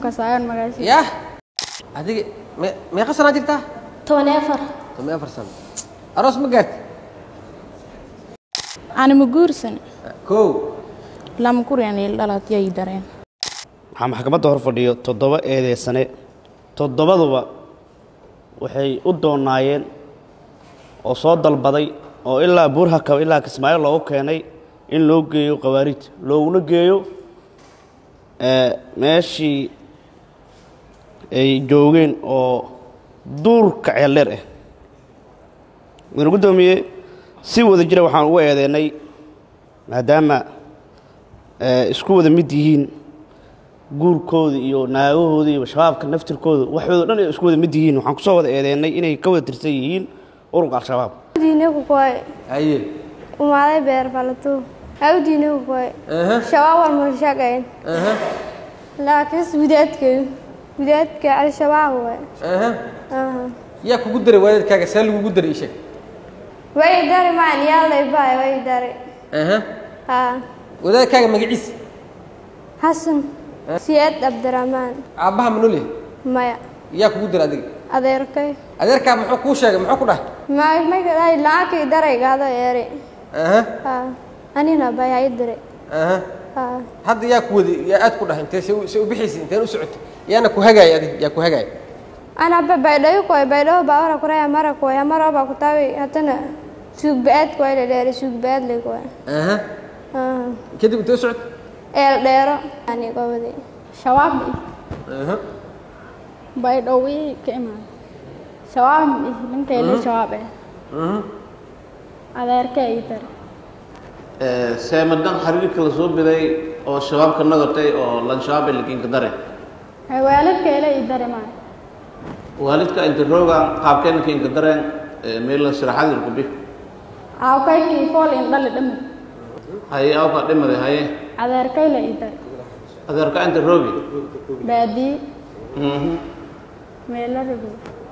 kasaayan magaasha yah adiga me meeqa sanaa jirtaa toban iyo afar toban iyo afar sano aroos ma gaarti anima guursan kow lama kuryan il dhalat yay dareen waxaa maxkamadda hor fadhiyo toddoba eedeysane toddobaduba waxay u doonaayeen oo soo dalbaday oo ilaa buurhakaba ilaa kismaayo loogu keenay in loo geeyo khawaarij looguna geeyo ee, meeshii ay joogeen oo duurka ceeldheer ah mudane guddoomiye si wada jira waxaan ugu eedeennay maadaama ee, isku wada mid yihiin guurkooda iyo naagahooda iyo shabaabka naftirkooda waxooda dhan ay isku wada mid yihiin waxaan kusoo wada eedeennay inay ka wada tirsan yihiin ururka al-shabaab diinagu koy haye umaaday beer falato au diinagu koy aha shabaab wal shaqayn aha laakiin widaadkeedu widaadka al-shabaab way aha aha yaa kugu daray waalidkaaga see lagugu daray isheg way dari maan yaalay baay way dari aha ha wadaadkaaga magaciisa xasan siyaad cabdiraxmaan aabbaha ma nool yahay maya yaa kugu daray adiga adeerkay adeerkaa muxuu kuu sheegay muxuu ku dhahay may may kadai lacagkii daraygaado eeri aha ha anina bay hay diray aha ha hadda yaa ku wadi yaa aad ku dhahay intee se u- se u bixaysa inteen u socotay yaana ku hagaaya adiga yaa ku hagaaya ana ba baydhayo koy baydhayo baawara kuraya mara koy mara ba kutawi hatana suugbaad koy la dheeri suugbaad le koy aha ha kadib intee u socotay eel dheero ani gobadi shabaab aha bay dhowii ka imaan shabaab ninkeele shabaab eh aha adeerka ay dare seemadan xiriirka la soo biday oo shabaabka nagatay oo lanshabaab lakiinka dare waalidkeele ay dare maa waalidka inta rooga qaabkeena kiinka dareen meela siraxadir ku bi aawkaykii fool in dhali dhami haye awka dhimade haye adeerkayle ay dare adeerka inta roogi baadii meelarago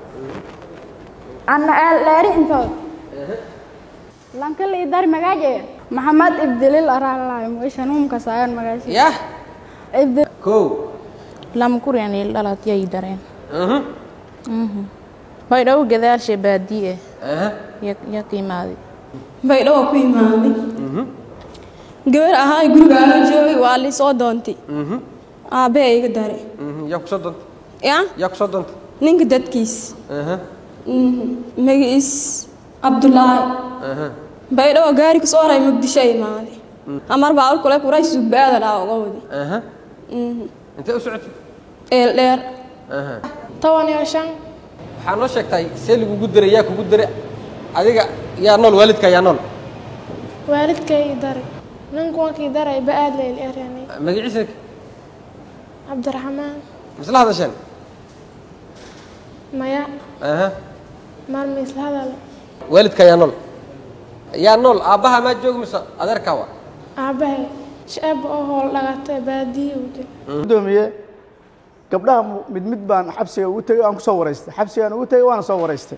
anna eel dheeri intood lankala i dari magaaje maxamed ibdilil araalaay moishanuum kasaayan magaasha yah ibdil kow lama kuryan il dhalat yay dareen aha bay dhow gadaasha baadii eh aha ya ka imaaday baydhawa ku imaaday gabar ahaa guriga aala joogay waa lii soo doontay mhm aabbe iga daray mhm yaa ku soo doontay ya yaa ku soo doontay ninka dadkiis aha magaciis cabdulaahi aha baydhawa gaari kasoo haray muqdisho imaaday amar baa kule kuray suugbaada dhaa uga wadi aha intee u socotay eel dheer aha toban iyo shan waxaa noo sheegtay see lagugu daray yaa kugu daray adiga yaa nool waalidka yaa nool waalidkay daray ninkuwankii daray ba-aad layl eranay magaciisa cabdiraxmaan misla hadasheen maya aha maalma isla hadala waalidka yaa nool yaa nool aabbaha maa joogi mise adeerkaa wa aabbahay shaab oo hool dhagatay baadiyi u jir gudoomiye gabdhaha mu- mid mid baan xabsiga ugu tegey aan ku soo waraystay xabsigaan ugu tegey waana soo waraystay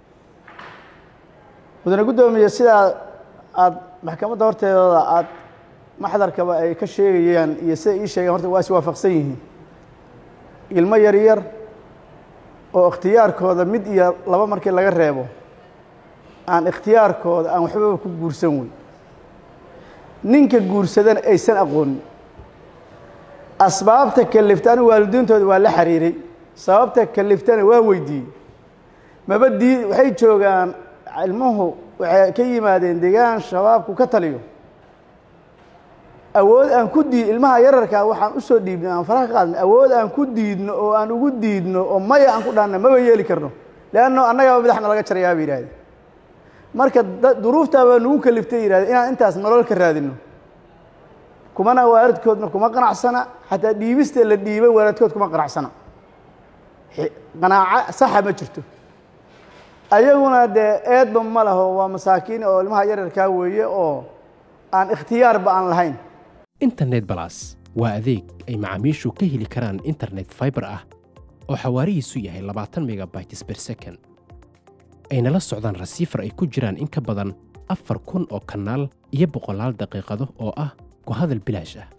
mudane guddoomiye sidaa aad maxkamadda horteedooda aad maxdarkaba ay ka sheegayaan iyo sida ii sheegeen horta waa is waafaqsan yihiin ilmo yar yar oo ikhtiyaarkooda mid iyo laba markii laga reebo aan ikhtiyaarkooda aan waxbaba ku guursan wey ninka guursadana aysan aqoonin asbaabta kaliftana waalidiintooda waa la xiriiray sababta kaliftana waa weydiiyey maba dii waxay joogaan ilmuhu waxay ka yimaadeen deegaan shabaabku ka taliyo awood aan ku diid ilmaha yararkaa waxaan usoo dhiibnay aan faraha ka qaadnay awood aan ku diidno oo aan ugu diidno oo maya aan ku dhaanna maba yeeli karno leanno annagaba madaxna laga jarayaa bay yidhahdeen marka da- duruuftaa baa nagu kaliftay yidhahdeen inaan intaas nolol ka raadino kumana waalidkoodna kuma qanacsana xataa dhiibista la dhiibay waalidkood kuma qanacsana Xi- qanaaco saxa ma jirto ayaguna dee eedba ma laho waa masaakiin oo ilmaha yararkaa weeye oo aan ikhtiyaarba aan lahayn internet balas waa adeeg ay macaamiishu ka heli karaan internet fiber ah oo xawaarihiisu yahay labaatan megabytes per second ayna la socdaan rasiifar ay ku jiraan in ka badan afar kun oo kanaal iyo boqolaal daqiiqado oo ah ku hadal bilaash ah